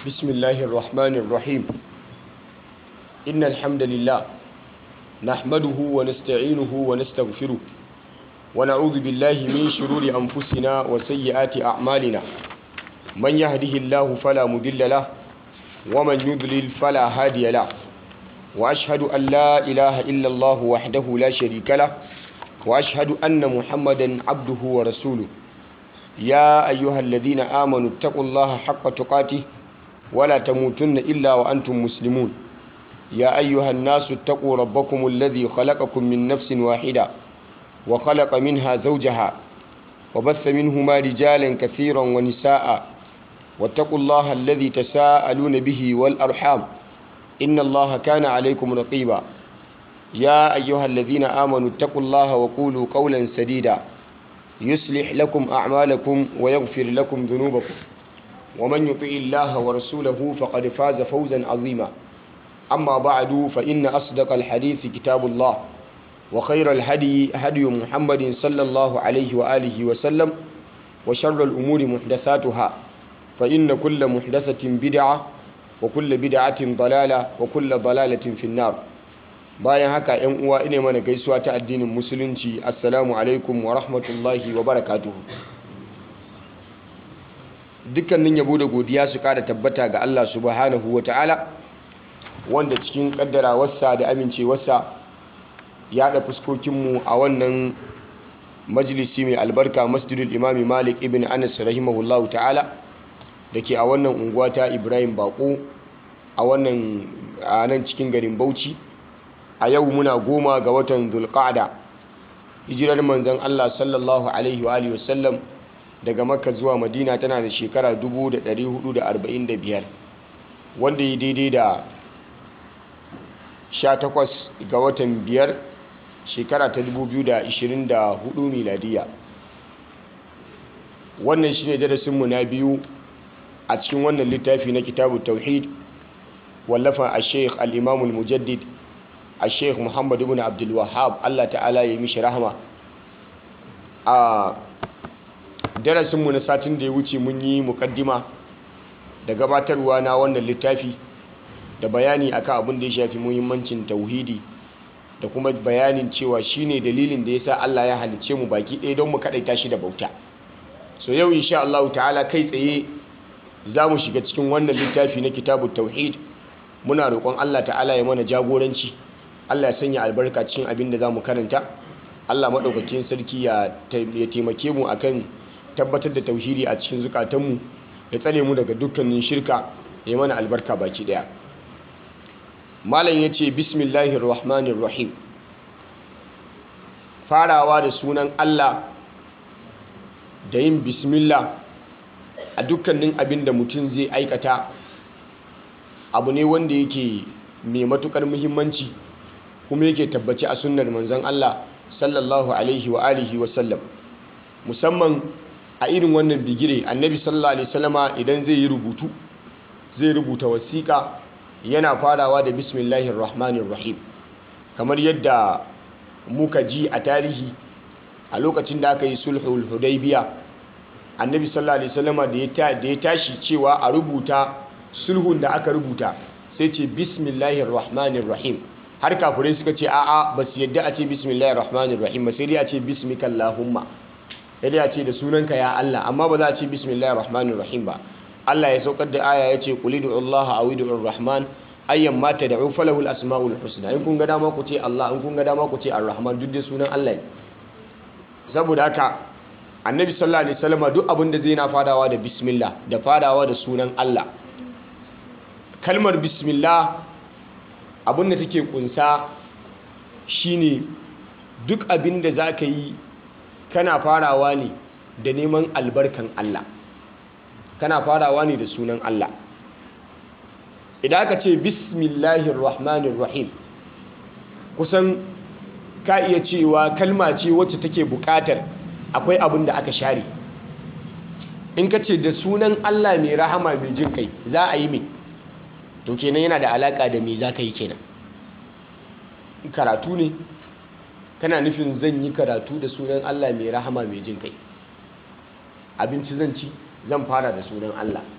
بسم الله الرحمن الرحيم إن الحمد لله نحمده ونستعينه ونستغفره ونعوذ بالله من شرور أنفسنا وسيئات أعمالنا من يهده الله فلا مضل له ومن يضلل فلا هادي له وأشهد أن لا إله إلا الله وحده لا شريك له وأشهد أن محمدا عبده ورسوله يا أيها الذين آمنوا اتقوا الله حق تقاته ولا تموتن إلا وأنتم مسلمون يا أيها الناس اتقوا ربكم الذي خلقكم من نفس واحدة وخلق منها زوجها وبث منهما رجالا كثيرا ونساء واتقوا الله الذي تساءلون به والأرحام إن الله كان عليكم رقيبا يا أيها الذين آمنوا اتقوا الله وقولوا قولا سديدا يصلح لكم أعمالكم ويغفر لكم ذنوبكم ومن يطع الله ورسوله فقد فاز فوزا عظيما أما بعد فإن أصدق الحديث كتاب الله وخير الهدي هدي محمد صلى الله عليه وآله وسلم وشر الأمور محدثاتها فإن كل محدثة بدعة وكل بدعة ضلالة وكل ضلالة في النار bayan haka yan uwa ine mana gaisuwa ta addinin musulunci assalamu alaikum wa rahmatullahi wa barakatuhu dukkanin yabo da godiya su kada tabbata ga Allah subhanahu wa ta'ala wanda cikin kaddarawarsa da amincewarsa ya da fuskokinmu a wannan majalisi mai albarka masjidul imami malik ibn anas rahimahullahu ta'ala da ke a wannan unguwa ta ibrahim bako a wannan a nan cikin garin bauchi a yau muna goma ga watan zulqa'da hijirar manzon Allah sallallahu alaihi wa alihi wasallam daga makka zuwa madina tana da shekara 1445 wanda yi daidai da 18 ga watan biyar shekara ta 2024 miladiya wannan shine darasinmu na biyu a cikin wannan littafi na kitabu tauhid wallafa a sheikh al-imamul mujaddid a sheikh muhammadu bin abdulwahab allah ta'ala ya mishi rahama a darasinmu na satin da ya wuce mun yi mukaddima da gabatarwa na wannan littafi da bayani akan abin da ya shafi muhimmancin tauhidi da kuma bayanin cewa shine dalilin da ya sa allah ya halicce mu baki ɗaya don mu kaɗaita shi da bauta so yau insha allahu ta'ala kai tsaye za mu shiga cikin wannan littafi na kitabu tauhid muna roƙon allah ta'ala ya mana jagoranci Allah ya sanya albarka cikin abin da za mu karanta Allah maɗaukakin sarki ya taimake mu akan tabbatar da tauhidi a cikin zukatanmu ya tsare mu daga dukkanin shirka ya mana albarka baki ɗaya malam ya ce bismillahir rahmanir rahim farawa da sunan Allah da yin bismillah a dukkanin abin da mutum zai aikata abu ne wanda yake mai matukar muhimmanci kuma yake tabbaci a sunnar manzon Allah sallallahu alaihi wa alihi wa sallam musamman a irin wannan bigire annabi sallallahu alaihi wasallama idan zai yi rubutu zai rubuta wasiƙa yana farawa da bismillahir rahmanir rahim kamar yadda muka ji a tarihi a lokacin da aka yi sulhul hudaybiya annabi sallallahu alaihi wasallama da ya tashi cewa a rubuta sulhun da aka rubuta sai ce bismillahir rahmanir rahim har kafirai suka ce a'a ba su yadda a ce bismillahir rahmanir rahim ba sai dai a ce bismikallahumma sai dai a ce da sunanka ya Allah amma ba za a ce bismillahir rahmanir rahim ba Allah ya saukar da aya ya ce qul Allah aw ud'ur rahman ayyan ma tad'u falahul asmaul husna in kun ga dama ku ce Allah in kun ga dama ku ce ar-rahman duk da sunan Allah ne saboda haka annabi sallallahu alaihi wasallam duk abin da zai na fadawa da bismillah da fadawa da sunan Allah kalmar bismillah abin da take kunsa shine duk abin da za ka yi kana farawa ne da neman albarkan Allah kana farawa ne da sunan Allah idan aka ce bismillahir rahmanir rahim kusan ka iya cewa kalma ce wacce take bukatar akwai abin da aka share in ka ce da sunan Allah mai rahama mai jin kai za a yi mai to kenan yana da alaka da me za ka yi kenan karatu ne kana nufin zan yi karatu da sunan Allah mai rahama mai jin kai abinci zan ci zan fara da sunan Allah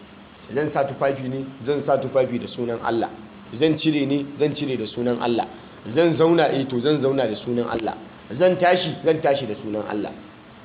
zan sa tufafi ne zan sa tufafi da sunan Allah zan cire ne zan cire da sunan Allah zan zauna eh to zan zauna da sunan Allah zan tashi zan tashi da sunan Allah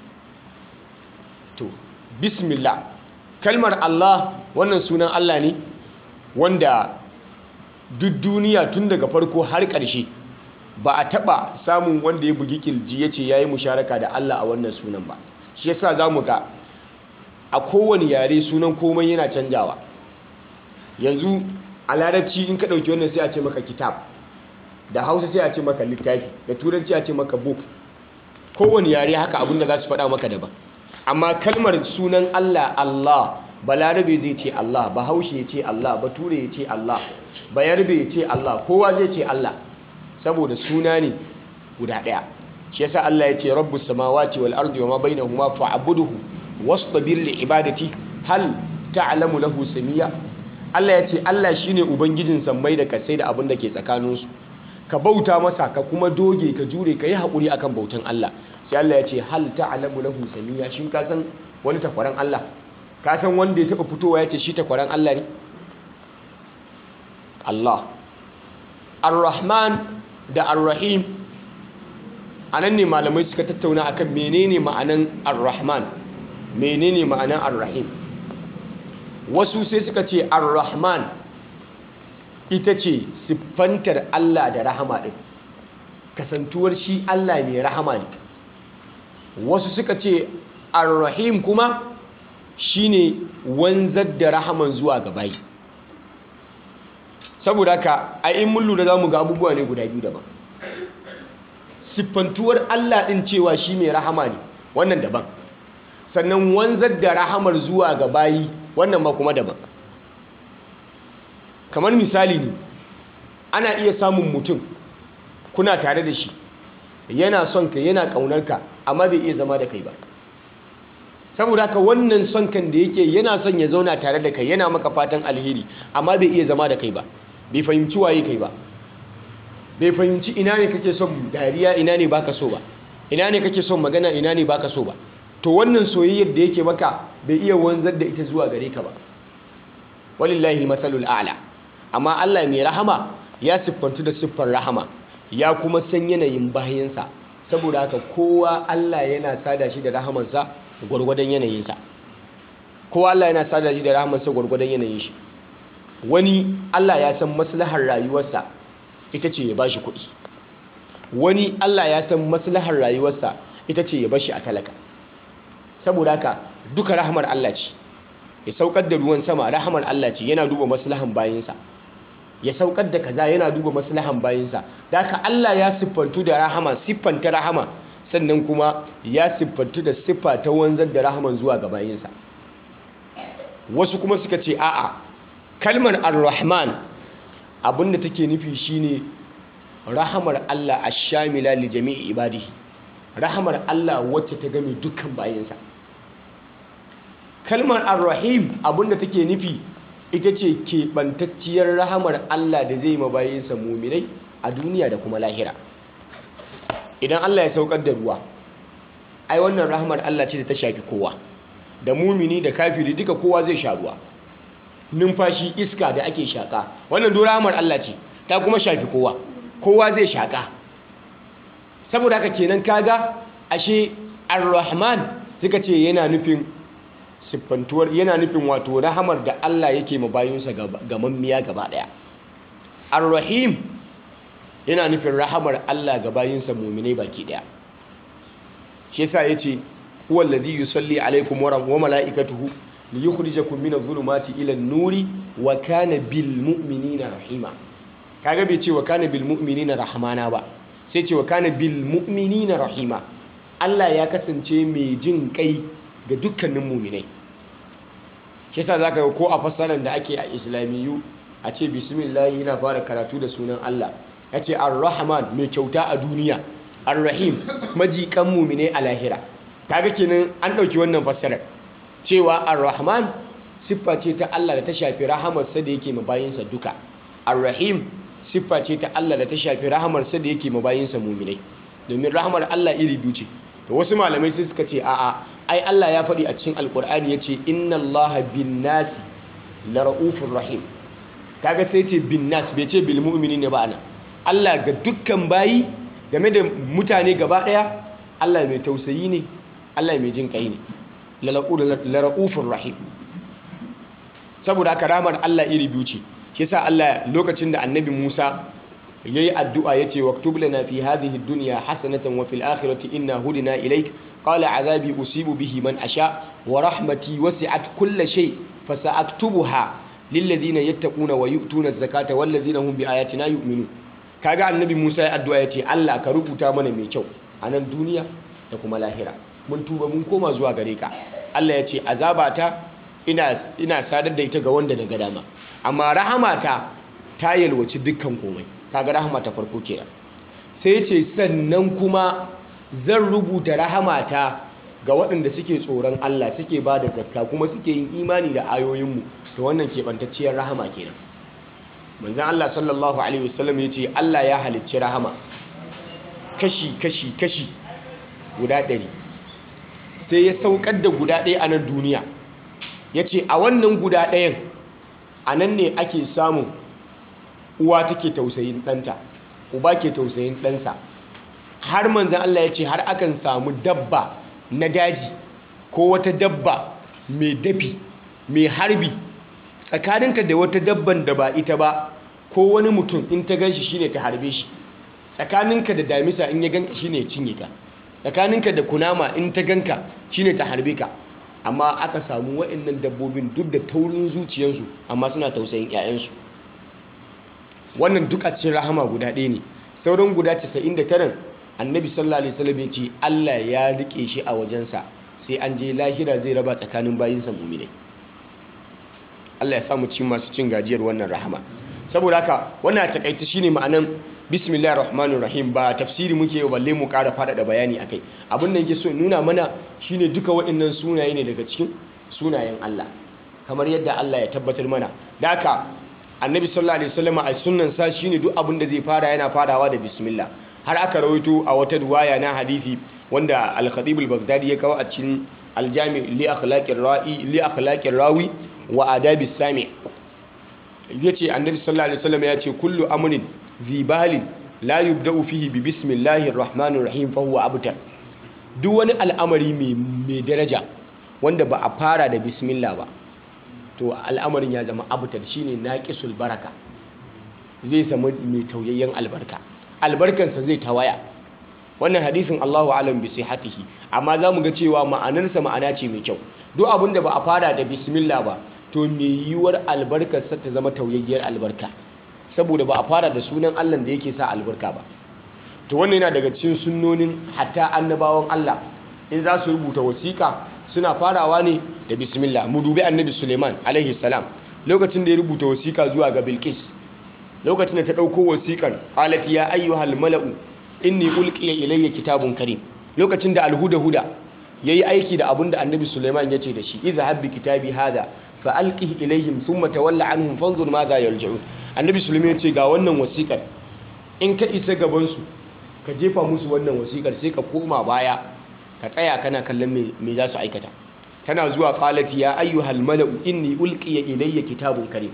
to bismillah kalmar Allah wannan sunan Allah ne wanda duk duniya tun daga farko har ƙarshe ba a taɓa samun wanda ya bugi kirji ya ce ya yi musharaka da Allah a wannan sunan ba shi yasa za mu ga a kowane yare sunan komai yana canjawa yanzu a larabci in ka ɗauki wannan sai a ce maka kitab da hausa sai a ce maka littafi da turanci a ce maka book kowane yare haka abinda za su faɗa maka daban amma kalmar sunan Allah Allah balarabe zai ce Allah bahaushe ya ce Allah bature ya ce Allah bayarbe ya ce Allah kowa zai ce Allah saboda suna ne guda ɗaya shi yasa Allah ya ce rabbus samawati wal ardi wama bainahuma fa'buduhu wastabir li ibadati hal ta'lamu lahu samiya Allah ya ce Allah shine ubangijin sammai da kasai da abin da ke tsakaninsu ka bauta masa ka kuma doge ka jure ka yi haƙuri akan bautan Allah sai Allah ya ce hal ta'lamu lahu samiya shin ka san wani takwaran Allah ka san wanda ya taɓa fitowa ya ce shi takwaran Allah ne Allah Ar-Rahman da Ar-Rahim anan ne malamai suka tattauna akan menene ma'anan Ar-Rahman menene ma'anan Ar-Rahim wasu sai suka ce Ar-Rahman ita ce siffantar Allah da rahama ɗin kasantuwar shi Allah mai rahama ne wasu suka ce Ar-Rahim kuma shine wanzar da rahaman zuwa ga bayi saboda haka a in mun lura zamu ga abubuwa ne guda biyu daban siffantuwar Allah din cewa shi mai rahama ne wannan daban sannan wanzar da rahamar zuwa ga bayi wannan ma kuma daban kamar misali ne ana iya samun mutum kuna tare da shi yana son ka yana kaunar ka amma bai iya zama da kai ba saboda haka wannan son kan da yake yana son ya zauna tare da kai yana maka fatan alheri amma bai iya zama da kai ba bai fahimci waye kai ba bai fahimci ina ne kake son dariya ina ne baka so ba ina ne kake son magana ina ne baka so ba to wannan soyayyar da yake maka bai iya wanzar da ita zuwa gare ka ba walillahi matsalul a'la amma Allah mai rahama ya siffantu da siffar rahama ya kuma san yanayin bayansa saboda haka kowa Allah yana sada shi da rahamansa gwargwadon yanayinsa kowa Allah yana sada shi da rahamansa gwargwadon yanayin shi wani Allah ya san maslahar rayuwarsa ita ce ya bashi kuɗi wani Allah ya san maslahar rayuwarsa ita ce ya bashi a talaka saboda haka duka rahamar Allah ce ya saukar da ruwan sama rahamar Allah ce yana duba maslahan bayinsa ya saukar da kaza yana duba maslahan bayinsa da haka Allah ya siffantu da rahama siffanta rahama sannan kuma ya siffantu da siffa ta wanzar da rahaman zuwa ga bayinsa wasu kuma suka ce a'a kalmar ar-rahman abinda take nufi shine rahamar Allah ash-shamila li jami'i ibadihi rahamar Allah wacce ta game dukkan bayinsa kalmar ar-rahim abinda take nufi ita ce keɓantacciyar rahamar Allah da zai ma bayinsa muminai a duniya da kuma lahira idan Allah ya saukar da ruwa ai wannan rahamar Allah ce da ta shafi kowa da mumini da kafiri duka kowa zai sha ruwa numfashi iska da ake shaka wannan do rahamar Allah ce ta kuma shafi kowa kowa zai shaka saboda haka kenan kaga ashe ar-rahman suka ce yana nufin siffantuwar yana nufin wato rahamar da Allah yake ma bayinsa gamammiya gaba daya ar-rahim yana nufin rahamar Allah ga bayinsa muminai baki daya shi yasa yace huwa alladhi yusalli alaikum wa malaikatuhu liyukhrijakum min adh-dhulumati ila an-nuri wa kana bil mu'minina rahima kaga bai ce wa kana bil mu'minina rahmana ba sai ce wa kana bil mu'minina rahima Allah ya kasance mai jin kai ga dukkanin muminai shi yasa zaka ga ko a fassarar da ake a islamiyu a ce bismillah yana fara karatu da sunan Allah ya ce ar-rahman mai kyauta a duniya ar-rahim majikan mumine a lahira kaga kenan an ɗauki wannan fassarar cewa ar-rahman siffa ce ta Allah da ta shafi rahamarsa da yake mabayinsa duka ar-rahim siffa ce ta Allah da ta shafi rahamarsa da yake mabayinsa muminai domin rahamar Allah iri biyu ce to wasu malamai sai suka ce a'a ai Allah ya faɗi a cikin alkur'ani ya ce inna Allah bin nasi la ra'ufur rahim kaga sai ce bin nas bai ce bil mu'minin ba ana Allah ga dukkan bayi game da mutane gaba daya Allah mai tausayi ne Allah mai jin kai ne la ra'ufur rahim saboda haka ramar Allah iri biyu ce shi yasa Allah lokacin da annabi Musa yayi addu'a yace waktub lana fi hadhihi ad-dunya hasanatan wa fil akhirati inna hudina ilayk qala azabi usibu bihi man asha wa rahmati wasi'at kulla shay fasa'aktubuha lil ladina yattaquna wa yu'tuna az-zakata wal ladina hum bi ayatina yu'minun kaga annabi Musa ya addu'a yace Allah ka rubuta mana mai kyau a nan duniya da kuma lahira mun tuba mun koma zuwa gare ka Allah yace azabata ina ina sadar da ita ga wanda na ga dama amma rahamata ta yalwaci dukkan komai kaga rahama ta farko kenan sai ce sannan kuma zan rubuta rahamata ga waɗanda suke tsoron Allah suke ba da zakka kuma suke yin imani da ayoyinmu to wannan keɓantacciyar rahama kenan manzan Allah sallallahu alaihi wasallam ya ce Allah ya halicci rahama kashi kashi kashi guda ɗari sai ya saukar da guda ɗaya a nan duniya ya ce a wannan guda ɗayan a nan ne ake samun uwa take tausayin ɗanta uba ke tausayin ɗansa har manzan Allah ya ce har akan samu dabba na daji ko wata dabba mai dafi mai harbi tsakaninka da wata dabban da ba ita ba ko wani mutum in ta gan shi shine ta harbe shi tsakaninka da damisa in ya ganka shine ya cinye ka tsakaninka da kunama in ta ganka shine ta harbe ka amma aka samu waɗannan dabbobin duk da taurin zuciyarsu amma suna tausayin 'ya'yansu wannan duk a cikin rahama guda ɗaya ne sauran guda 99 annabi sallallahu alaihi wasallam ya ce Allah ya rike shi a wajensa sai an je lahira zai raba tsakanin bayinsa mu'minai Allah ya samu cin masu cin gajiyar wannan rahama saboda haka wannan takaice shine ma'anan bismillahir rahmanir rahim ba tafsiri muke balle mu ƙara faɗaɗa bayani akai abin da yake so nuna mana shine duka waɗannan sunaye ne daga cikin sunayen Allah kamar yadda Allah ya tabbatar mana da haka annabi sallallahu alaihi wasallam a sunnan sa shine duk abin da zai fara yana farawa da bismillah har aka rawaito a wata riwaya na hadisi wanda al-khatib al-baghdadi ya kawo a cikin al-jami li akhlaqir ra'i li akhlaqir rawi wa adabi sami yace annabi sallallahu alaihi wasallam ya ce kullu amrin zibalin la yubda'u fihi bi bismillahir rahmanir rahim fa huwa abtar duk wani al'amari mai daraja wanda ba a fara da bismillah ba to al'amarin ya zama abutar shine naqisul baraka zai zama mai tauyayyen albarka albarkansa zai tawaya wannan hadisin Allahu alam bi sihhatihi amma zamu ga cewa ma'anarsa ma'ana ce mai kyau duk abin da ba a fara da bismillah ba to mai yiwuwar albarkarsa ta zama tauyayyar albarka saboda ba a fara da sunan Allah da yake sa albarka ba to wannan yana daga cikin sunnonin hatta annabawan Allah in za su rubuta wasiƙa suna farawa ne da bismillah mu dubi annabi suleiman alaihi salam lokacin da ya rubuta wasiƙa zuwa ga bilkis lokacin da ta ɗauko wasiƙar qalat ya ayyuhal mala'u inni ulqiya ilayya kitabun karim lokacin da alhuda huda yayi aiki da abin da annabi suleiman ya ce da shi idhhab bi kitabi hada fa alqih ilayhim thumma tawalla anhum fanzur madha yarji'un annabi suleiman ya ce ga wannan wasiƙar in ka isa gaban su ka jefa musu wannan wasiƙar sai ka koma baya ka tsaya kana kallon me za su aikata tana zuwa qalat ya ayyuhal mala'u inni ulqiya ilayya kitabun karim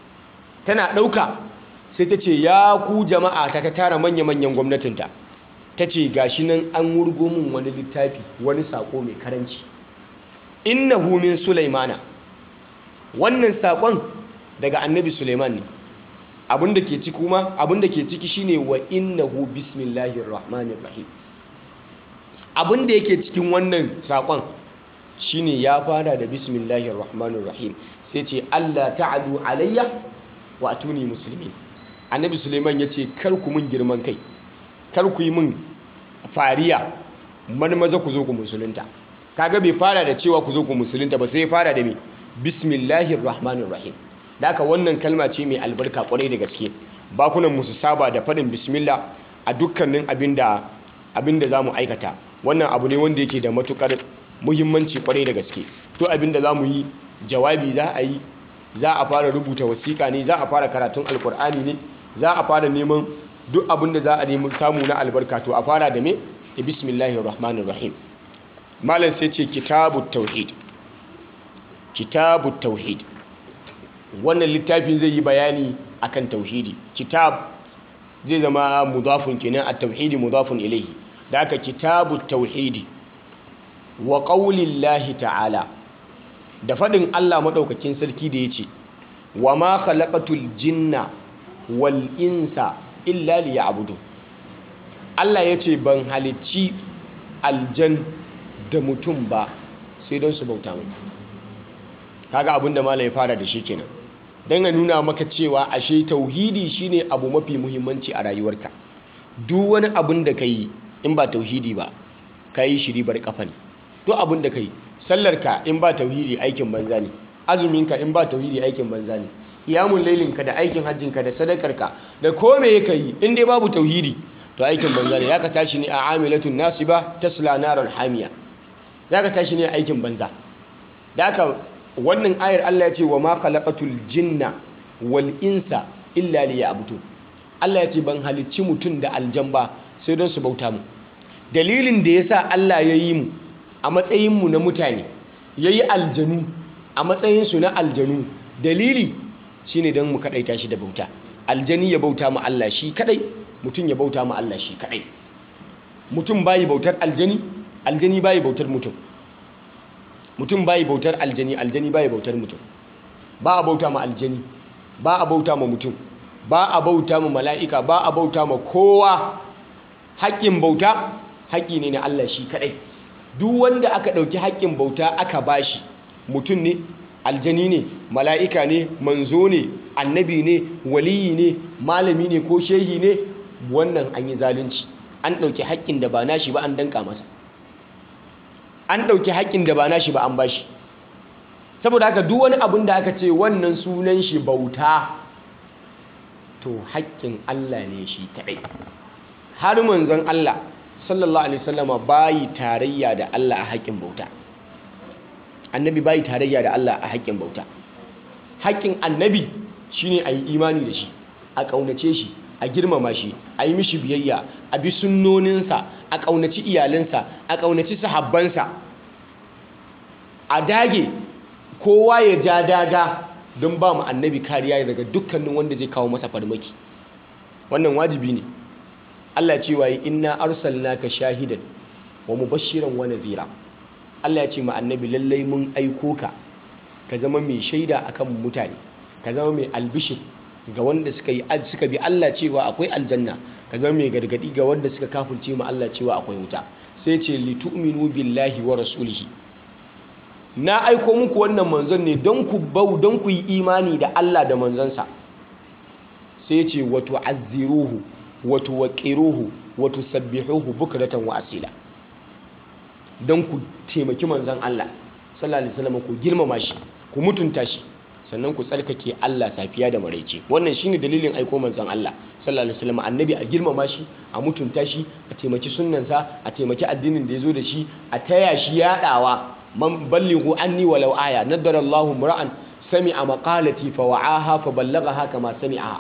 tana dauka sai ta ce ya ku jama'a ta ta tara manya manyan gwamnatinta ta ce gashi nan an wurgo min wani littafi wani sako mai karanci innahu min sulaimana wannan sakon daga annabi sulaiman ne abinda ke ciki kuma abinda ke ciki shine wa innahu bismillahir rahmanir rahim abin da yake cikin wannan sakon shine ya fara da bismillahir rahmanir rahim sai ce Allah ta'alu alayya wa atuni muslimin annabi suleiman ya ce kar ku mun girman kai kar ku yi mun fariya maza ku zo ku musulunta kaga bai fara da cewa ku zo ku musulunta ba sai ya fara da me bismillahir rahmanir rahim da haka wannan kalma ce mai albarka kwarai da gaske bakunan mu su saba da faɗin bismillah a dukkanin abinda abinda zamu aikata wannan abu ne wanda yake da matukar muhimmanci kwarai da gaske to abinda zamu yi jawabi za a yi za a fara rubuta wasiƙa ne za a fara karatun alkur'ani ne za a fara neman duk abinda za a nemi samu na albarka to a fara da me da bismillahir rahmanir rahim malam sai ce kitabut tauhid kitabut tauhid wannan littafin zai yi bayani akan tauhidi kitab zai zama mudafun kenan a tauhidi mudafun ilaihi da aka kitabu tauhidi wa qaulillahi ta'ala da faɗin Allah maɗaukakin sarki da ya ce wa ma khalaqatul jinna wal insa illa liya'budun Allah ya ce ban halicci aljan da mutum ba sai don su bauta mu kaga abin da malam ya fara da shi kenan don a nuna maka cewa ashe tauhidi shine abu mafi muhimmanci a rayuwarka duk wani abin da ka yi in ba tauhidi ba ka yi shiri bar kafa ne duk abin da ka yi sallarka in ba tauhidi aikin banza ne azuminka in ba tauhidi aikin banza ne iyamun lailinka da aikin hajjinka da sadakarka da kome ka yi in dai babu tauhidi to aikin banza ne ya ka tashi ne a amilatun nasiba tasla narar hamiya ya ka tashi ne aikin banza da aka wannan ayar Allah ya ce wa ma khalaqatul jinna wal insa illa liya'budun Allah ya ce ban halicci mutum da aljan ba sai don su bauta mu dalilin da yasa Allah ya yi mu a matsayin mu na mutane yayi aljanu a matsayin su na aljanu dalili shine don mu kadaita shi da bauta aljani ya bauta mu Allah shi kadai mutum ya bauta mu Allah shi kadai mutum bayi bautar aljani aljani bayi bautar mutum mutum bayi bautar aljani aljani bayi bautar mutum ba a bauta ma aljani ba a bauta ma mutum ba a bauta ma mala'ika ba a bauta ma kowa haƙƙin bauta haƙƙi ne na Allah shi kaɗai duk wanda aka ɗauki haƙƙin bauta aka bashi mutum ne aljani ne mala'ika ne manzo ne annabi ne waliyi ne malami ne ko shehi ne wannan an yi zalunci an ɗauki haƙƙin da ba nashi ba an danka masa an ɗauki haƙƙin da ba nashi ba an bashi saboda haka duk wani abin da aka ce wannan sunan shi bauta to haƙƙin Allah ne shi kaɗai har manzon Allah sallallahu alaihi wasallama bayi tarayya da Allah a haƙƙin bauta annabi bayi tarayya da Allah a haƙƙin bauta haƙƙin annabi shine a yi imani da shi a ƙaunace shi a girmama shi a yi mishi biyayya a bi sunnoninsa a ƙaunaci iyalinsa a ƙaunaci sahabbansa a dage kowa ya ja daga don ba mu annabi kariya daga dukkanin wanda zai kawo masa farmaki wannan wajibi ne Allah cewa yi inna arsalnaka shahidan wa mubashiran wa nadhira Allah ya ce ma annabi lallai mun aiko ka ka zama mai shaida akan mutane ka zama mai albishir ga wanda suka yi suka bi Allah cewa akwai aljanna ka zama mai gargadi ga wanda suka kafirce ma Allah cewa akwai wuta sai ce litu'minu billahi wa rasulihi na aiko muku wannan manzon ne don ku bau don ku yi imani da Allah da manzonsa sai ce wa tu'azziruhu wa tuwaqqiruhu wa tusabbihuhu bukratan wa asila don ku taimaki manzon Allah sallallahu alaihi wasallam ku girmama shi ku mutunta shi sannan ku tsarkake Allah safiya da maraice wannan shine dalilin aiko manzon Allah sallallahu alaihi wasallam annabi a girmama shi a mutunta shi a taimaki sunnansa a taimaki addinin da yazo da shi a taya shi yadawa man ballighu anni walau aya nadara Allahu mura'an sami'a maqalati fa wa'aha fa ballaghaha kama sami'a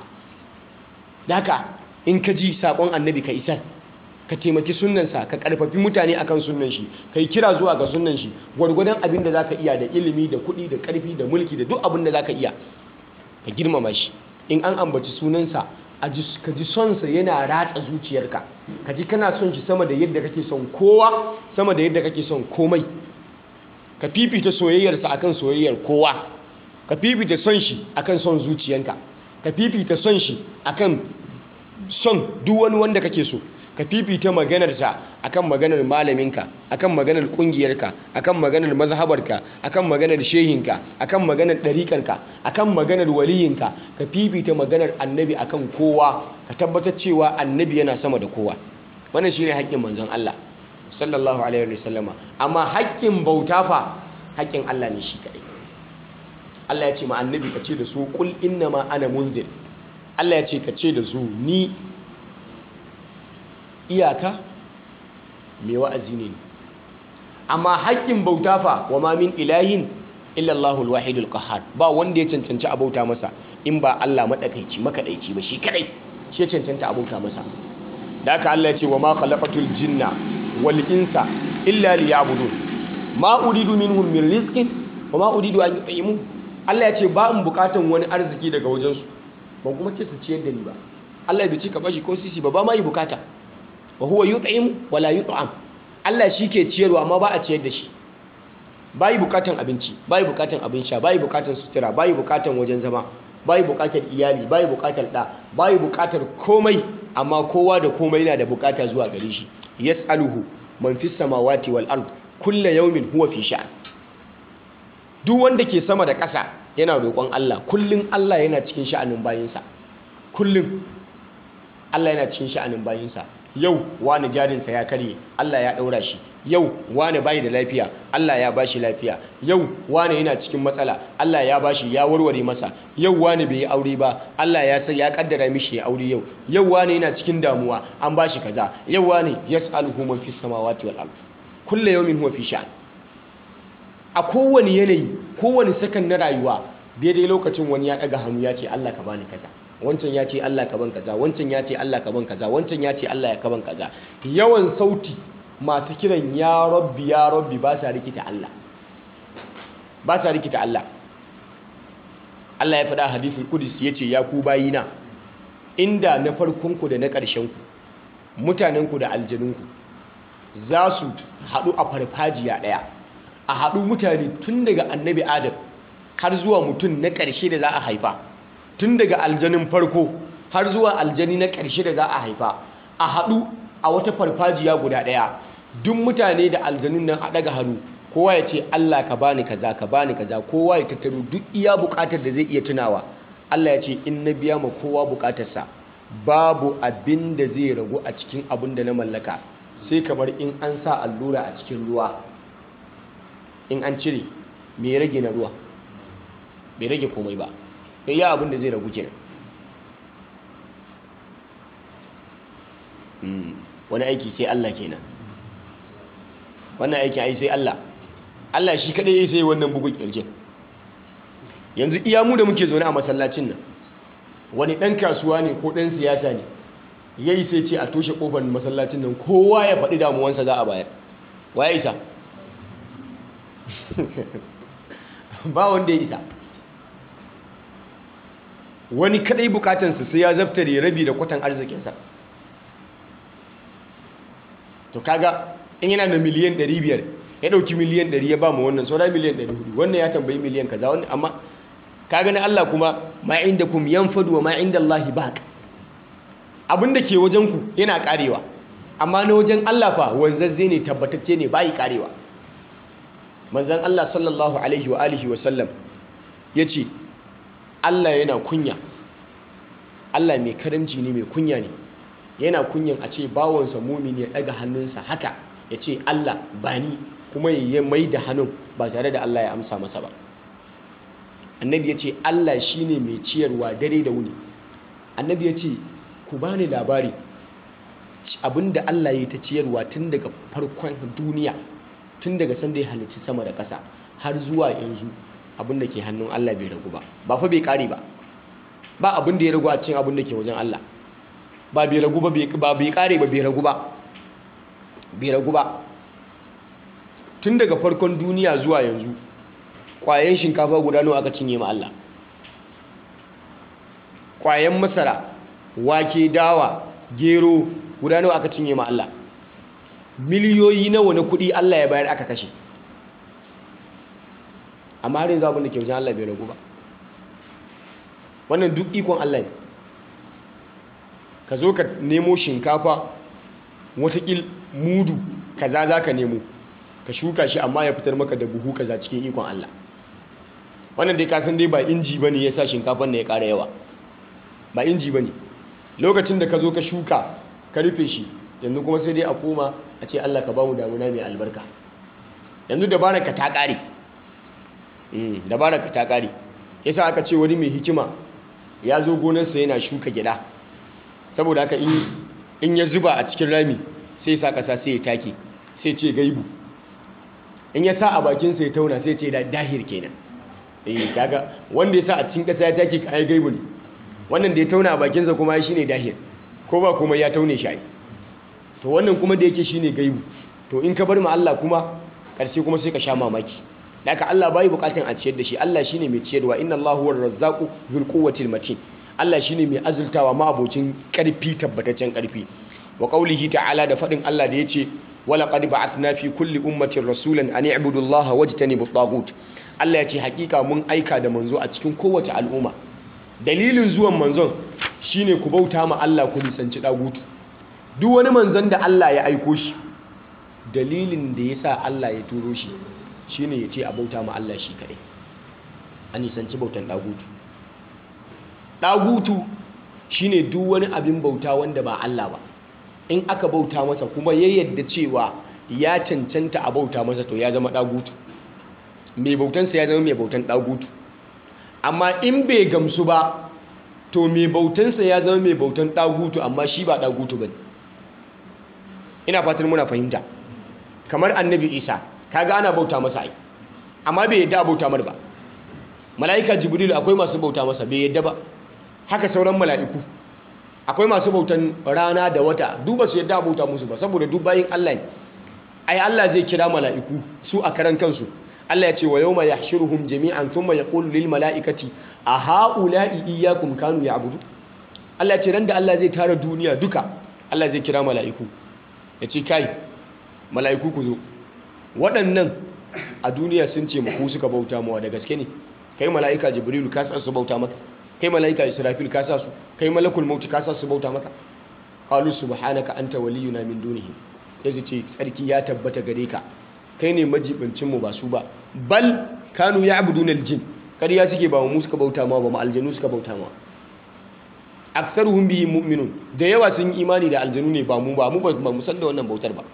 daka in ka ji sakon annabi ka isar ka taimaki sunnansa ka karfafi mutane akan sunnan shi kai kira zuwa ga sunnan shi gwargwadon abin da zaka iya da ilimi da kuɗi da ƙarfi da mulki da duk abin da zaka iya ka girmama shi in an ambaci sunansa ka ji sonsa yana ratsa zuciyarka ka ji kana son shi sama da yadda kake son kowa sama da yadda kake son komai ka fifita soyayyarsa akan soyayyar kowa ka fifita son shi akan son zuciyanka ka fifita son shi akan son duk wani wanda kake so ka fifita maganarsa akan maganar malaminka akan maganar kungiyarka akan maganar mazhabarka akan maganar shehinka akan maganar ɗariƙarka akan maganar waliyinka ka fifita maganar annabi akan kowa ka tabbatar cewa annabi yana sama da kowa wannan shine haƙƙin manzon Allah sallallahu alaihi wasallama amma haƙƙin bauta fa haƙƙin Allah ne shi kaɗai Allah ya ce ma annabi ka ce da su kul innama ana munzir Allah ya ce ka ce da su ni iyaka mai wa'azi ne amma haƙƙin bauta fa wa ma min ilahin illa Allahul wahidul qahhar ba wanda ya cancanci a bauta masa in ba Allah madakaici makadaici ba shi kadai shi ya cancanta a bauta masa da haka Allah ya ce wa ma khalaqatul jinna wal insa illa liya'budun ma uridu minhum min rizqin wa ma uridu an yut'imun Allah ya ce ba in bukatan wani arziki daga wajensu ban kuma ce su ciyar da ni ba Allah bai ce ka bashi ko sisi ba ba ma yi bukata wa huwa yut'im wa la yut'am Allah shi ke ciyarwa amma ba a ciyar da shi ba yi bukatan abinci ba yi bukatan abin sha ba yi bukatan sutura ba yi bukatan wajen zama ba yi bukatar iyali ba yi bukatar ɗa ba yi bukatar komai amma kowa da komai yana da bukata zuwa gare shi yas'aluhu man fis samawati wal ard kullu yawmin huwa fi sha'an duk wanda ke sama da ƙasa yana roƙon Allah kullum Allah yana cikin sha'anin bayinsa kullum Allah yana cikin sha'anin bayinsa yau wani jarinsa ya karye Allah ya ɗaura shi yau wani bayi da lafiya Allah ya bashi lafiya yau wani yana cikin matsala Allah ya bashi ya warware masa yau wani bai yi aure ba Allah ya sai ya kaddara mishi ya aure yau yau wani yana cikin damuwa an bashi kaza yau wani yas'aluhu man fis samawati wal ard kullu yawmin huwa fi sha'an a kowane yanayi kowane sakan na rayuwa daidai lokacin wani ya daga hannu ya ce Allah ka bani kaza wancan ya ce Allah ka ban kaza wancan ya ce Allah ka ban kaza wancan ya ce Allah ya ka ban kaza yawan sauti masu kiran ya rabbi ya rabbi ba sa rikita Allah ba sa rikita Allah Allah ya faɗa hadithul qudus yace ya ku bayina inda na farkonku da na ƙarshenku mutanenku da aljanunku za su haɗu a farfajiya ɗaya a haɗu mutane tun daga annabi adam har zuwa mutum na ƙarshe da za a haifa tun daga aljanin farko har zuwa aljani na ƙarshe da za a haifa a haɗu a wata farfajiya guda ɗaya duk mutane da aljanun nan a ɗaga hannu kowa ya ce Allah ka bani kaza ka bani kaza kowa ya tattaro duk iya buƙatar da zai iya tunawa Allah ya ce in na biya ma kowa buƙatarsa babu abin da zai ragu a cikin abin da na mallaka sai kamar in an sa allura a cikin ruwa in an cire me ya rage na ruwa bai rage komai ba iya abin da zai ragu kenan wani aiki sai Allah kenan wannan aikin ai sai Allah Allah shi kadai ya sai wannan bugun kirjin yanzu iya mu da muke zaune a masallacin nan wani dan kasuwa ne ko dan siyasa ne yayi sai ce a toshe kofar masallacin nan kowa ya faɗi damuwansa za a bayar waye isa ba wanda ya isa wani kadai bukatansa sai ya zaftare rabi da kwatan arzikinsa to kaga in yana da miliyan 500 ya dauki miliyan 100 ya ba mu wannan saura miliyan 400 wannan ya tambayi miliyan kaza wannan amma kaga na Allah kuma ma indakum yanfadu wa ma indallahi baq abinda ke wajen ku yana karewa amma na wajen Allah fa wanzazze ne tabbatacce ne bai karewa manzon Allah sallallahu alaihi wa alihi wa sallam yace Allah yana kunya Allah mai karamci ne mai kunya ne yana kunyan a ce bawansa mumini ya daga hannunsa haka ya ce Allah ba ni kuma ya mai da hannun ba tare da Allah ya amsa masa ba annabi ya ce Allah shi ne mai ciyarwa dare da wuni annabi ya ce ku ba ni labari abinda Allah ya ta ciyarwa tun daga farkon duniya tun daga sanda ya halicci sama da ƙasa har zuwa yanzu abinda ke hannun Allah bai ragu ba ba fa bai kare ba ba abinda ya ragu a cikin abinda ke wajen Allah ba bai ragu ba ba bai kare ba bai ragu ba bai ragu ba tun daga farkon duniya zuwa yanzu kwayan shinkafa guda nawa aka cinye ma Allah kwayan masara wake dawa gero guda nawa aka cinye ma Allah miliyoyi nawa na kudi Allah ya bayar aka kashe amma har yanzu abin da ke wajen Allah bai ragu ba wannan duk ikon Allah ne ka zo ka nemo shinkafa watakil mudu kaza za ka nemo ka shuka shi amma ya fitar maka da buhu kaza cikin ikon Allah wannan dai kasan dai ba inji ba ne ya sa shinkafan na ya ƙara yawa ba inji ba ne lokacin da ka zo ka shuka ka rufe shi yanzu kuma sai dai a koma a ce Allah ka ba mu damuna mai albarka yanzu dabarar ka ta ƙare dabarar ka ta ƙare yasa aka ce wani mai hikima ya zo gonarsa yana shuka gyada saboda haka in ya zuba a cikin rami sai sa ƙasa sai ya take sai ce gaibu in ya sa a bakinsa ya tauna sai ce da dahir kenan eh kaga wanda ya sa a cikin ƙasa ya take ka ai gaibu ne wannan da ya tauna a bakinsa kuma shi ne dahir ko ba kuma ya taune shi ai to wannan kuma da yake shine gaibu to in ka bar ma Allah kuma ƙarshe kuma sai ka sha mamaki haka Allah bai bukatan a ciyar da shi Allah shine mai ciyarwa inna Allahu huwar razzaqu dhul quwwatil matin Allah shine mai azultawa ma abocin karfi tabbataccen karfi wa qaulihi ta'ala da fadin Allah da yace wala qad ba'athna fi kulli ummatin rasulan an i'budu Allah wajtanibu at Allah yace hakika mun aika da manzo a cikin kowace al'umma dalilin zuwan manzon shine ku bauta ma Allah ku nisanci dagutu duk wani manzon da Allah ya aiko shi dalilin da yasa Allah ya turo shi shine yace a bauta ma Allah shi kadai a nisanci bautan dagutu dagutu shine duk wani abin bauta wanda ba Allah ba in aka bauta masa kuma ya yadda cewa ya cancanta a bauta masa to ya zama dagutu mai bautansa ya zama mai bautan dagutu amma in bai gamsu ba to mai bautansa ya zama mai bautan dagutu amma shi ba dagutu bane ina fatan muna fahimta kamar annabi isa kaga ana bauta masa ai amma bai yadda a bauta mar ba mala'ika jibril akwai masu bauta masa bai yadda ba haka sauran mala'iku akwai masu bautan rana da wata duba su yadda a bauta musu ba saboda duk bayin Allah ne ai Allah zai kira mala'iku su a karan kansu Allah ya ce wa yawma yahshuruhum jami'an thumma yaqulu lil mala'ikati a ha'ula'i iyyakum kanu ya'budu Allah ya ce ran da Allah zai tara duniya duka Allah zai kira mala'iku ya ce kai mala'iku ku zo waɗannan a duniya sun ce ku suka bauta mawa da gaske ne kai mala'ika jibrilu ka sa su bauta maka kai mala'ika israfil ka sa su kai malakul mauti ka sa su bauta maka qalu subhanaka anta waliyuna min dunihim yace ce tsarki ya tabbata gare ka kai ne majibincin mu ba su ba bal kanu ya'buduna aljin kariya suke ba mu suka bauta ma ba mu aljanu suka bauta ma aktsaruhum bihi mu'minun da yawa sun yi imani da aljanu ne ba mu ba mu ba mu san da wannan bautar ba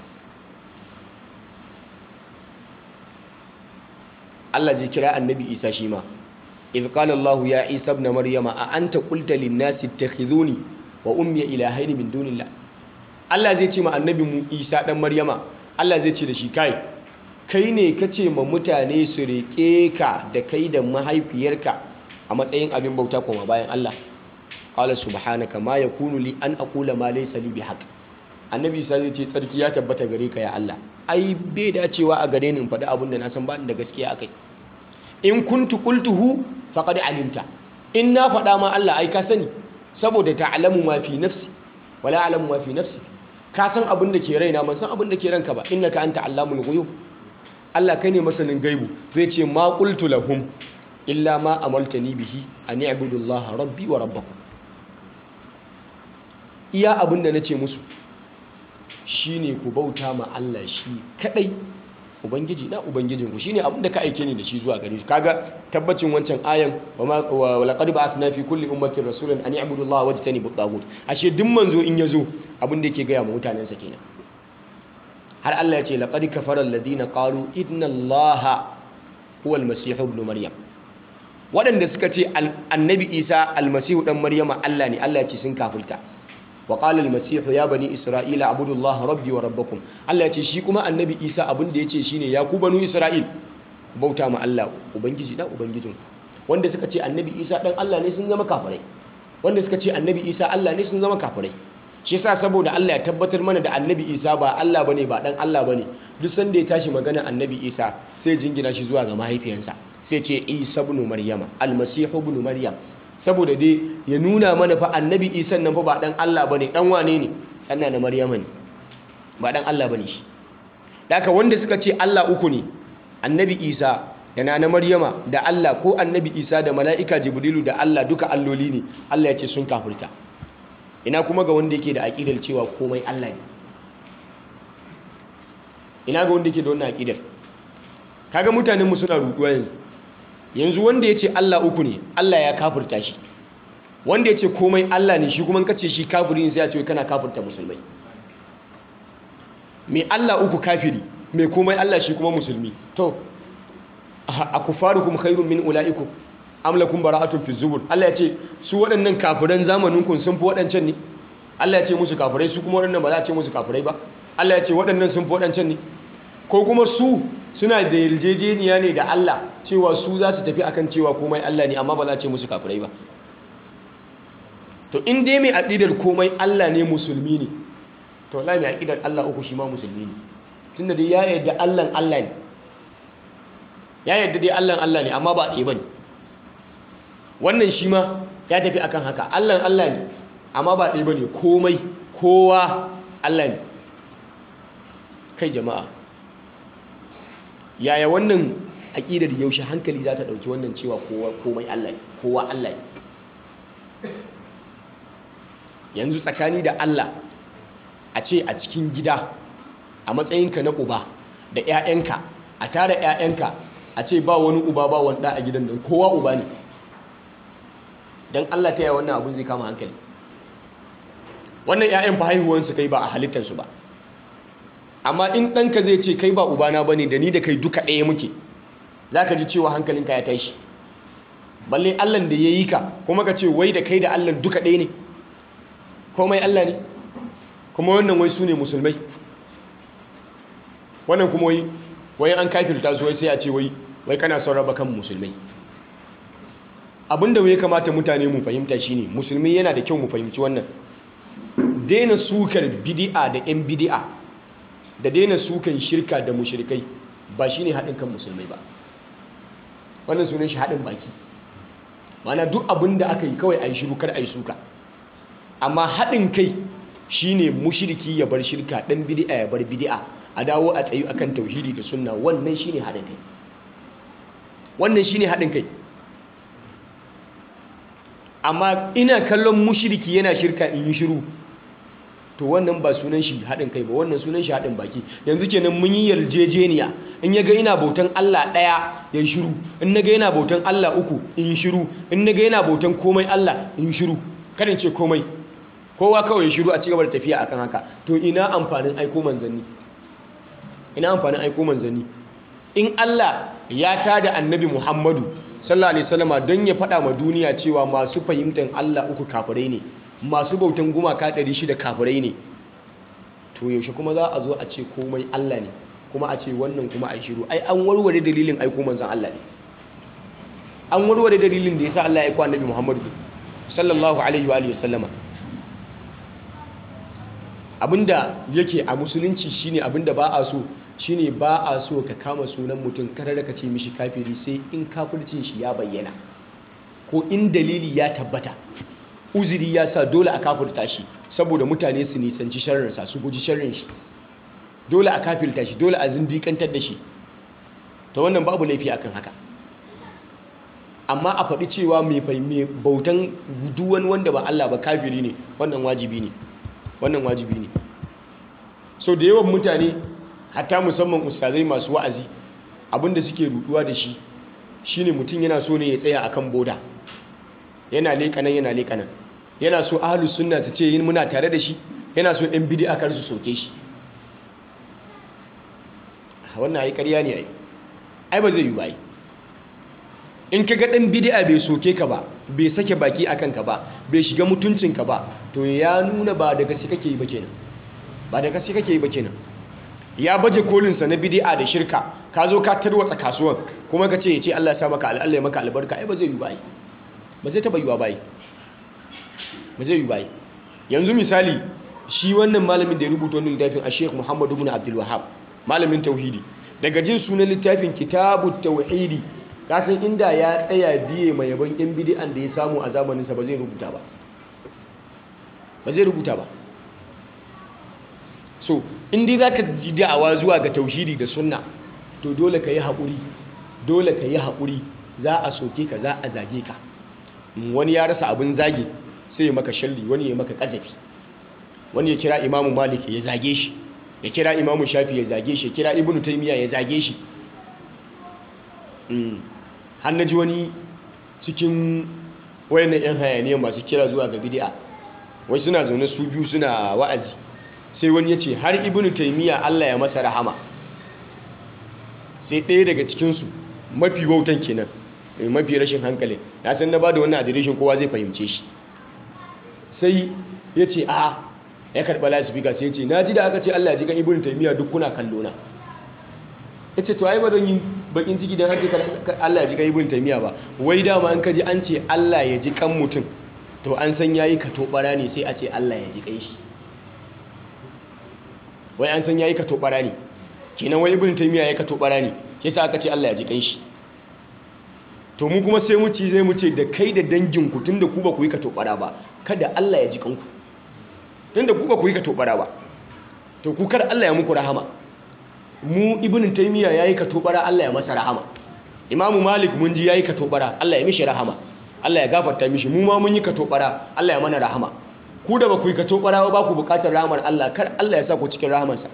Allah zai kira annabi Isa shi ma idh qala Allah ya Isa ibn Maryama a anta qulta lin nasi ittakhidhuni wa ummi ilahayn min dunillah Allah zai ce ma annabi mu Isa dan Maryama Allah zai ce da shi kai kai ne kace ma mutane su rike ka da kai da mahaifiyarka a matsayin abin bauta kuma bayan Allah qala subhanaka ma yakunu li an aqula ma laysa li bihaq annabi Isa zai ce tsarki ya tabbata gare ka ya Allah ai bai dacewa a gare ni in faɗi abin da na san ba da gaskiya akai in kuntu qultuhu faqad alimta in na faɗa ma Allah ai ka sani saboda ta'lamu ma fi nafsi wala a'lamu ma fi nafsi ka san abin da ke raina ban san abin da ke ranka ba innaka anta allamul ghuyub Allah kai ne masanin gaibu zai ce ma qultu lahum illa ma amaltani bihi an i'budu Allah rabbi wa rabbakum iya abin da nace musu shine ku bauta ma Allah shi kadai ubangiji na ubangijin ku shine abin da ka aike ni da shi zuwa gare shi kaga tabbacin wancan ayan wa laqad ba'athna fi kulli ummatin rasulan an ya'budu Allah wajtanibu at-taghut ashe duk manzo in yazo abin da yake gaya ma mutanen sa kenan har Allah ya ce laqad kafara alladhina qalu inna Allaha huwa al-masih ibn maryam waɗanda suka ce annabi Isa al-masih dan maryama Allah ne Allah ya ce sun kafulta وقال المسيح يا بني إسرائيل اعبدوا الله ربي وربكم Allah yace shi kuma annabi Isa abin da yace shine ya ku banu Isra'il bauta ma Allah ubangiji da ubangijin wanda suka ce annabi Isa dan Allah ne sun zama kafirai wanda suka ce annabi Isa Allah ne sun zama kafirai shi yasa saboda Allah ya tabbatar mana da annabi Isa ba Allah bane ba dan Allah bane duk sanda ya tashi magana annabi Isa sai jingina shi zuwa ga mahaifiyansa sai ce Isa ibn Maryama al-Masih ibn Maryam saboda dai ya nuna mana fa annabi isan nan fa ba dan Allah bane dan wane ne dan na maryama ne ba dan Allah bane shi daka wanda suka ce Allah uku ne annabi isa da na maryama da Allah ko annabi isa da mala'ika jibrilu da Allah duka alloli ne Allah ya ce sun kafirta ina kuma ga wanda yake da aqidar cewa komai Allah ne ina ga wanda yake da wannan aqidar kaga mutanen mu suna ruduwa yanzu yanzu wanda ya ce Allah uku ne Allah ya kafirta shi wanda ya ce komai Allah ne shi kuma kace shi kafiri ne sai ya ce kana kafirta musulmai mai Allah uku kafiri mai komai Allah shi kuma musulmi to a kufarukum khairun min ulaikum am lakum bara'atun fi zubur Allah ya ce su waɗannan kafiran zamanin kun sun fi waɗancan ne Allah ya ce musu kafirai su kuma waɗannan ba za a ce musu kafirai ba Allah ya ce waɗannan sun fi waɗancan ne ko kuma su suna da yarjejeniya ne da Allah cewa su za su tafi akan cewa komai Allah ne amma ba za a ce musu kafirai ba to in dai mai aqidar komai Allah ne musulmi ne to wallahi mai aqidar Allah uku shi ma musulmi ne tunda dai ya yarda Allah Allah ne ya yadda dai Allah Allah ne amma ba ɗaya bane wannan shi ma ya tafi akan haka Allah Allah ne amma ba ɗaya bane komai kowa Allah ne kai jama'a yaya wannan aƙidar yaushe hankali za ta ɗauki wannan cewa komai Allah ne kowa Allah ne yanzu tsakani da Allah a ce a cikin gida a matsayinka na uba da 'ya'yanka a tara 'ya'yanka a ce ba wani uba ba wani ɗa a gidan nan kowa uba ne don Allah ta yi wannan abin zai kama hankali wannan 'ya'yan fa haihuwansu kai ba a halittarsu ba amma in ɗanka zai ce kai ba ubana ba ne da ni da kai duka ɗaya muke za ka ji cewa hankalinka ya tashi balle allan da ya yi ka kuma ka ce wai da kai da allan duka ɗaya ne komai allah ne kuma wannan wai su ne musulmai wannan kuma wai wai an kafirta su wai sai a ce wai wai kana son raba kan musulmai abinda ya kamata mutane mu fahimta shine musulmi yana da kyau mu fahimci wannan daina sukar bidi'a da 'yan bidi'a da daina sukan shirka da mushrikai ba shine haɗin kan musulmai ba wannan sunan shi haɗin baki mana duk abin da aka yi kawai a yi shiru kar a yi suka amma haɗin kai shine mushriki ya bar shirka ɗan bidi'a ya bar bidi'a a dawo a tsayu akan tauhidi da sunna wannan shine haɗin kai wannan shine haɗin kai amma ina kallon mushriki yana shirka in yi shiru to wannan ba sunan shi haɗin kai ba wannan sunan shi haɗin baki yanzu kenan mun yi yarjejeniya in ya ga ina bautan Allah ɗaya ya yi shiru in na ga yana bautan Allah uku in yi shiru in na ga yana bautan komai Allah in yi shiru karin ce komai kowa kawai shiru a cigaba da tafiya akan haka to ina amfanin aiko manzanni ina amfanin aiko manzanni in Allah ya tada annabi Muhammadu sallallahu alaihi wasallama don ya faɗa ma duniya cewa masu fahimtar Allah uku kafirai ne masu bautan gumaka ɗari shida kafirai ne to yaushe kuma za a zo a ce komai Allah ne kuma a ce wannan kuma a shiru ai an warware dalilin aiko manzan Allah ne an warware dalilin da yasa Allah ya aiko annabi Muhammadu sallallahu alaihi wa alihi wasallama abinda yake a musulunci shine abinda ba a so shine ba a so ka kama sunan mutum kada ka ce mishi kafiri sai in kafircin shi ya bayyana ko in dalili ya tabbata uzuri ya sa dole a kafirta shi saboda mutane su nisanci sharrinsa su guji sharrin shi dole a kafirta shi dole a zindikantar da shi ta wannan babu laifi akan haka amma a faɗi cewa mai bautan duwan wanda ba Allah ba kafiri ne wannan wajibi ne wannan wajibi ne so da yawan mutane hatta musamman ustazai masu wa'azi abinda suke ruduwa da shi shine mutum yana so ne ya tsaya akan boda yana leƙanan yana leƙanan yana so ahlus sunna su ce yin muna tare da shi yana so ɗan bid'a kar su soke shi wannan ai ƙarya ne ai ai ba zai yi ba in ka ga ɗan bid'a bai soke ka ba bai sake baki akan ka ba bai shiga mutuncinka ba to ya nuna ba da gaske kake yi ba kenan ba da gaske kake yi ba kenan ya baje kolinsa na bid'a da shirka ka zo ka tarwatsa kasuwan kuma ka ce ya ce Allah ya sa maka Allah ya maka albarka ai ba zai yi ba ba zai taba yiwa bai ba zai yi bai yanzu misali shi wannan malamin da ya rubuta wannan littafin a Sheikh Muhammad ibn Abdul Wahhab malamin tauhidi daga jin sunan littafin Kitabut Tauhidi kasan inda ya tsaya biye mai yaban yan bid'an da ya samu a zamanin sa ba zai rubuta ba ba zai rubuta ba so in dai zaka ji da'awa zuwa ga tauhidi da sunna to dole ka yi haƙuri dole ka yi haƙuri za a soke ka za a zage ka wani ya rasa abin zage sai ya maka shalli wani ya maka kazafi wani ya kira imamu malik ya zage shi ya kira imamu shafi ya zage shi ya kira ibnu taymiya ya zage shi har na ji wani cikin wayannan yan hayaniya masu kira zuwa ga bid'a wai suna zaune su biyu suna wa'azi sai wani ya ce har ibnu taymiya Allah ya masa rahama sai ɗaya daga cikinsu mafi wautan kenan mafi rashin hankalin na san na ba da wannan adireshin kowa zai fahimce shi sai ya ce a ya karɓa lasifika sai ya ce na ji da aka ce Allah ya ji kan ibn taimiyya duk kuna kallo na ya ce to ai ba don yin bakin ciki don hajji Allah ya ji kan ibn taimiyya ba wai dama an kaji an ce Allah ya ji kan mutum to an san yayi ka tobara ne sai a ce Allah ya ji kan shi wai an san yayi ka tobara ne kenan wai ibn taimiyya ya ka tobara ne yasa aka ce Allah ya ji kan shi to mu kuma sai mu ci zai mu ce da kai da danginku tun da ku ba ku yi ka tobara ba kada Allah ya ji kanku tun da ku ba ku yi ka tobara ba to ku kar Allah ya muku rahama mu ibn taymiya yayi ka tobara Allah ya masa rahama imamu malik mun ji yayi ka tobara Allah ya mishi rahama Allah ya gafarta mishi mu ma mun yi ka tobara Allah ya mana rahama ku da ba ku yi ka tobara ba ku bukatar rahamar Allah kar Allah ya sa ku cikin rahamarsa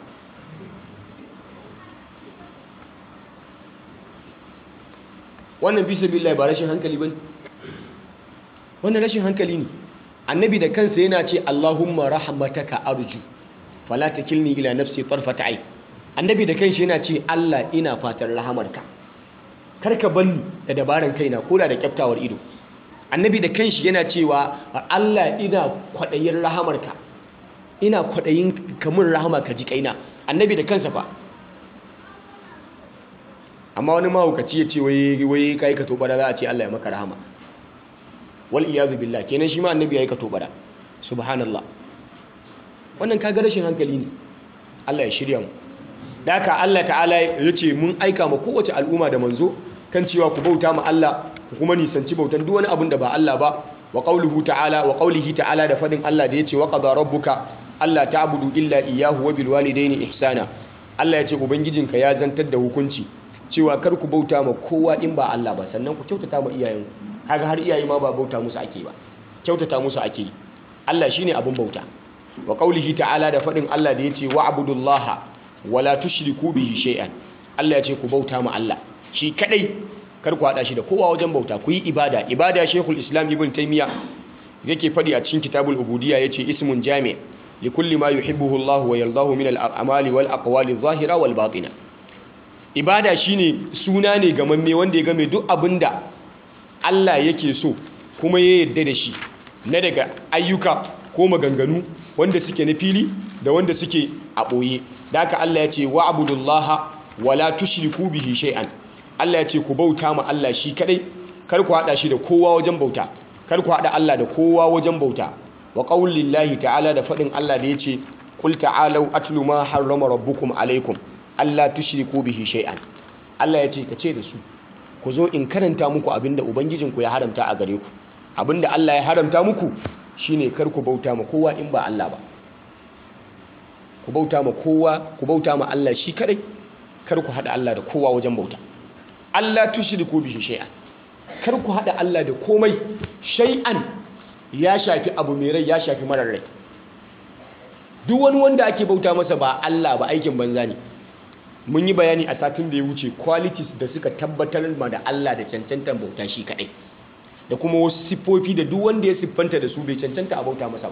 wannan fi sabilillah ba rashin hankali bane wannan rashin hankali ne annabi da kansa yana ce Allahumma rahmataka arju fala takilni ila nafsi tarfata ai annabi da kansa yana ce Allah ina fatan rahamarka karka banni da dabaran kaina koda da kyaftawar ido annabi da kanshi yana cewa Allah ina kwadayin rahamarka ina kwadayin kamun rahama ka ji kaina annabi da kansa fa amma wani mahaukaci ya ce wai kai ka tobara za a ce Allah ya maka rahama wal iyazu billah kenan shi ma annabi yayi ka tobara subhanallah wannan kaga rashin hankali ne Allah ya shirya mu da haka Allah ta'ala ya ce mun aika ma kowace al'umma da manzo kan cewa ku bauta ma Allah ku kuma nisanci bautan duk wani abin da ba Allah ba wa qawluhu ta'ala wa qawlihi ta'ala da fadin Allah da yace wa qada rabbuka alla ta'budu illa iyyahu wa bil walidayni ihsana Allah ya ce ubangijinka ya zantar da hukunci cewa kar ku bauta ma kowa in ba Allah ba sannan ku kyautata ma iyayenku kaga har iyaye ma ba bauta musu ake ba kyautata musu ake yi Allah shine abun bauta wa qaulihi ta'ala da fadin Allah da yace wa'budullaha wala tushriku bihi shay'an Allah ya ce ku bauta ma Allah shi kadai kar ku hada shi da kowa wajen bauta ku yi ibada ibada Sheikhul Islam Ibn Taymiyyah yake fadi a cikin Kitabul Ubudiyya yace ismun jami' li kulli ma yuhibbuhu Allah wa yardahu min al-a'mali wal aqwali adh-dhahira wal batina ibada shine suna ne gamamme wanda ya game duk abinda Allah yake so kuma ya yarda da shi na daga ayyuka ko maganganu wanda suke na fili da wanda suke a ɓoye da haka Allah ya ce wa abudullaha wala tushriku bihi shay'an Allah ya ce ku bauta ma Allah shi kadai kar ku hada shi da kowa wajen bauta kar ku hada Allah da kowa wajen bauta wa qaulillahi ta'ala da fadin Allah da yace qul ta'alu atlu ma harrama rabbukum alaikum alla tushriku bihi shay'an Allah ya ce ka ce da su ku zo in karanta muku abinda ubangijinku ya haramta a gare ku abinda Allah ya haramta muku shine kar ku bauta ma kowa in ba Allah ba ku bauta ma kowa ku bauta ma Allah shi kadai kar ku hada Allah da kowa wajen bauta Allah tushriku bihi shay'an kar ku hada Allah da komai shay'an ya shafi abu mai rai ya shafi marar rai duk wani wanda ake bauta masa ba Allah ba aikin banza ne mun yi bayani a satin da ya wuce qualities da suka tabbatar ma da Allah da cancantar bauta shi kadai da kuma wasu siffofi da duk wanda ya siffanta da su bai cancanta a bauta masa ba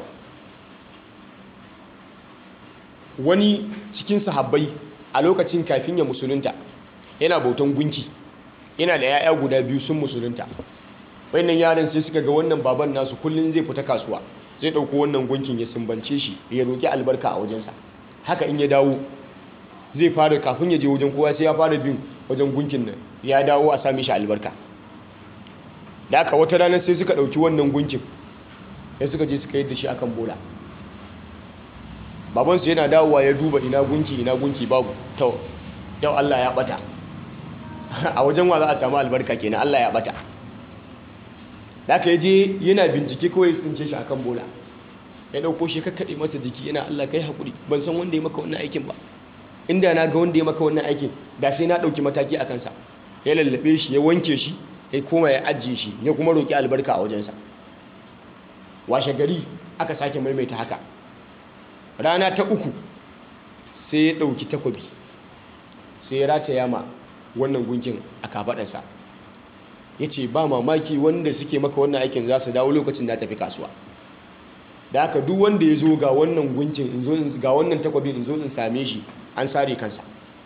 wani cikin sahabbai a lokacin kafin ya musulunta yana bautan gunki yana da 'ya'ya guda biyu sun musulunta wannan yaran sai suka ga wannan baban nasu kullum zai fita kasuwa zai ɗauko wannan gunkin ya sumbance shi ya roƙi albarka a wajensa haka in ya dawo zai fara kafin ya je wajen kowa sai ya fara bin wajen gunkin nan ya dawo a sami shi albarka da aka wata ranar sai suka ɗauki wannan gunkin ya suka je suka yadda shi akan bola babansu yana dawowa ya duba ina gunki ina gunki babu to yau Allah ya bata a wajen wa za a samu albarka kenan Allah ya bata da aka je yana bincike kawai tsince shi akan bola ya dauko shi kakkaɗe masa jiki yana Allah kai haƙuri ban san wanda ya maka wannan aikin ba inda na ga wanda ya maka wannan aikin da sai na ɗauki mataki a kansa ya lallaɓe shi ya wanke shi ya koma ya ajiye shi ya kuma roƙi albarka a wajensa washe gari aka sake maimaita haka rana ta uku sai ya ɗauki takobi sai ya rataya ma wannan gunkin a kafaɗarsa ya ce ba mamaki wanda suke maka wannan aikin za su dawo lokacin da tafi kasuwa da haka duk wanda ya zo ga wannan gunkin ga wannan takwabin in zo in same shi an sare kansa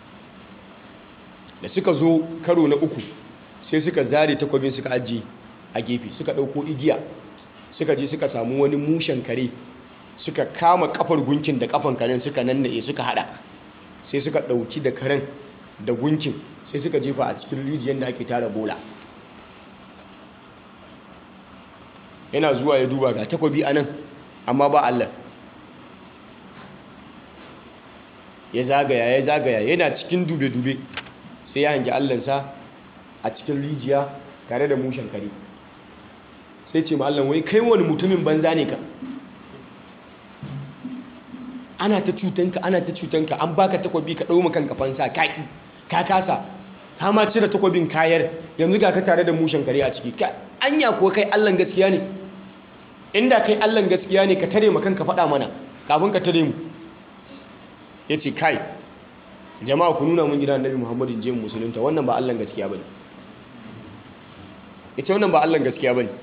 da suka zo karo na uku sai suka zare takwabin suka ajiye a gefe suka ɗauko igiya suka je suka samu wani mushen kare suka kama kafar gunkin da kafan karen suka nannaye suka hada sai suka ɗauki da karen da gunkin sai suka jefa a cikin rijiyar da ake tara bola yana zuwa ya duba ga takwabi a nan amma ba Allah ya zagaya ya zagaya yana cikin dube-dube sai ya hangi allansa a cikin rijiya tare da mushen kare sai ce ma Allah wai kai wani mutumin banza ne ka ana ta cutanka ana ta cutanka an baka takwabi ka ɗau kanka fansa ka ƙi ka kasa ka ma cire takwabin kayar yanzu ga ka tare da mushen kare a ciki ka anya ko kai Allah gaskiya ne inda kai Allah gaskiya ne ka tare ma kanka faɗa mana kafin ka tare mu ya ce kai jama'a ku nuna mun gidan annabi muhammadu je musulunta wannan ba Allah gaskiya bane ya ce wannan ba Allah gaskiya bane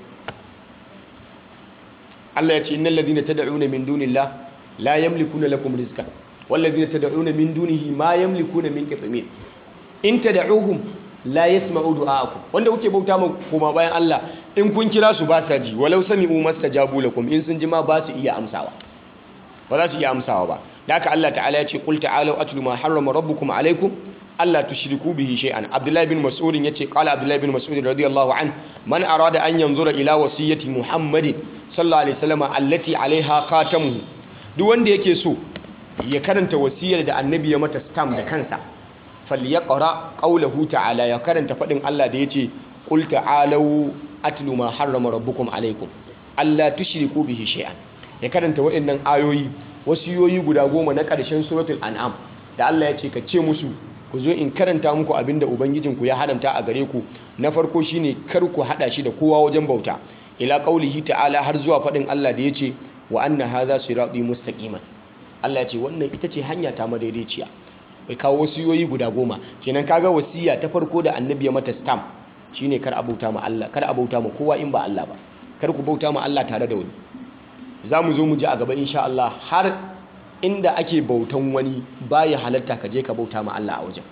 Allah ya ce innal ladina tad'una min dunillah la yamlikuna lakum rizqan wal ladina tad'una min dunihi ma yamlikuna min qitmir in tad'uhum la yasma'u du'aakum wanda kuke bauta ma kuma bayan Allah in kun kira su ba sa ji walau sami'u mastajabu lakum in sun ji ma ba su iya amsawa ba za su iya amsawa ba da haka Allah ta'ala ya ce qul ta'alu atlu ma harrama rabbukum alaykum alla tushriku bihi shay'an Abdullah bin Mas'ud yace qala Abdullah bin Mas'ud radiyallahu an man arada an yanzura ila wasiyyati Muhammadin sallallahu alaihi wasallam allati alaiha khatamuhu duk wanda yake so ya karanta wasiyar da annabi ya mata stamp da kansa falyaqra qawluhu ta'ala ya karanta fadin Allah da yace qul ta'alu atlu ma harrama rabbukum alaykum alla tushriku bihi shay'an ya karanta waɗannan ayoyi wasiyoyi guda goma na ƙarshen suratul an'am da Allah ya ce ka ce musu ku zo in karanta muku abinda ubangijinku ya haramta a gare ku na farko shine kar ku hada shi da kowa wajen bauta ila qaulihi ta'ala har zuwa faɗin Allah da ya ce wa anna hadha sirati mustaqiman Allah ya ce wannan ita ce hanya ta madaidaiciya bai kawo wasiyoyi guda goma kenan kaga wasiya ta farko da annabi ya mata stamp shine kar a bauta ma Allah kar a bauta ma kowa in ba Allah ba kar ku bauta ma Allah tare da wani za mu zo mu ji a gaba insha Allah har inda ake bautan wani baya halatta ka je ka bauta ma Allah a wajen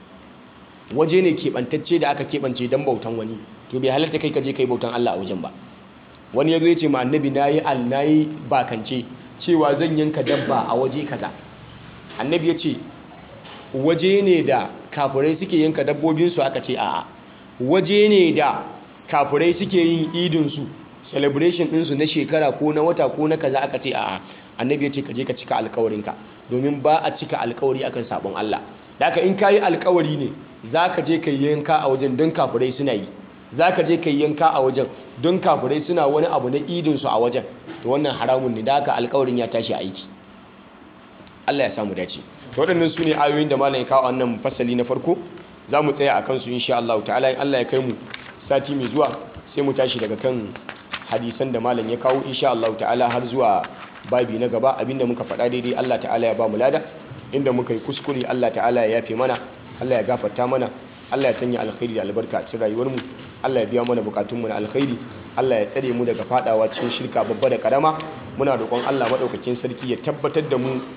waje ne keɓantacce da aka keɓance don bautan wani to bai halatta kai ka je kai bautan Allah a wajen ba wani ya zo ya ce ma annabi na yi al na yi bakance cewa zan yanka dabba a waje kaza annabi ya ce waje ne da kafurai suke yanka dabbobinsu aka ce a'a waje ne da kafurai suke yin idinsu celebration ɗinsu na shekara ko na wata ko na kaza aka ce a annabi ya ce ka je ka cika alkawarinka domin ba a cika alkawari akan sabon Allah da haka in ka yi alkawari ne za ka je ka yanka a wajen don kafirai suna yi za ka je ka yanka a wajen don kafirai suna wani abu na idinsu a wajen to wannan haramun ne da haka alkawarin ya tashi aiki Allah ya samu dace to waɗannan su ne ayoyin da malam ya kawo wannan fasali na farko za mu tsaya a kansu insha Allah ta'ala in Allah ya kai mu sati mai zuwa sai mu tashi daga kan hadisan da malam ya kawo insha Allah ta'ala har zuwa babi na gaba abinda muka faɗa daidai Allah ta'ala ya ba mu lada inda muka yi kuskure Allah ta'ala ya yafe mana Allah ya gafarta mana Allah ya sanya alkhairi da albarka a cikin rayuwar mu Allah ya biya mana bukatun mu na alkhairi Allah ya tsare mu daga fadawa cikin shirka babba da karama muna roƙon Allah madaukakin sarki ya tabbatar da mu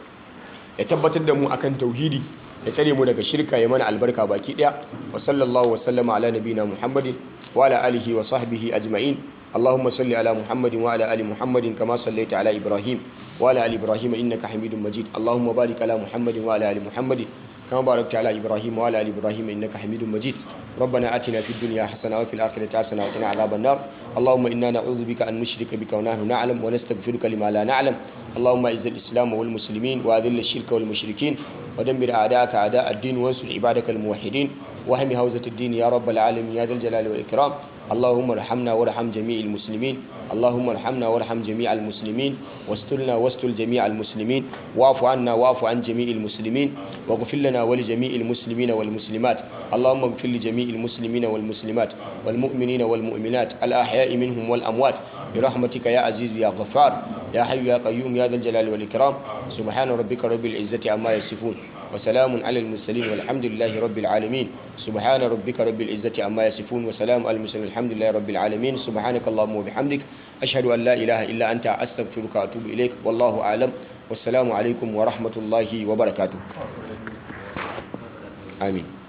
ya tabbatar da mu akan tauhidi ya tsare mu daga shirka ya mana albarka baki daya wa sallallahu wa sallama ala nabina muhammadin wa ala alihi wa sahbihi ajma'in اللهم صل على محمد وعلى ال محمد كما صليت على ابراهيم وعلى ال ابراهيم انك حميد مجيد اللهم بارك على محمد وعلى ال محمد كما باركت على ابراهيم وعلى ال ابراهيم انك حميد مجيد ربنا اتنا في الدنيا حسنه وفي الاخره حسنه وقنا عذاب النار اللهم انا نعوذ بك ان نشرك بك ونحن نعلم ونستغفرك لما لا نعلم اللهم اعز الاسلام والمسلمين واذل الشرك والمشركين ودمر اعداءك اعداء الدين وانصر عبادك الموحدين وهم هوزه الدين يا رب العالمين يا ذا الجلال والاكرام اللهم ارحمنا وارحم جميع المسلمين اللهم ارحمنا وارحم جميع المسلمين واسترنا واستر جميع المسلمين واعف عنا واعف عن جميع المسلمين واغفر لنا ولجميع المسلمين والمسلمات اللهم اغفر لجميع المسلمين والمسلمات والمؤمنين والمؤمنات الأحياء منهم والأموات برحمتك يا عزيز يا غفار يا حي يا قيوم يا ذا الجلال والإكرام سبحان ربك رب العزة عما يصفون وسلام على المرسلين والحمد لله رب العالمين سبحان ربك رب العزة عما يصفون وسلام على المرسلين الحمد لله رب العالمين سبحانك اللهم وبحمدك أشهد أن لا إله إلا أنت أستغفرك وأتوب إليك والله أعلم والسلام عليكم ورحمة الله وبركاته آمين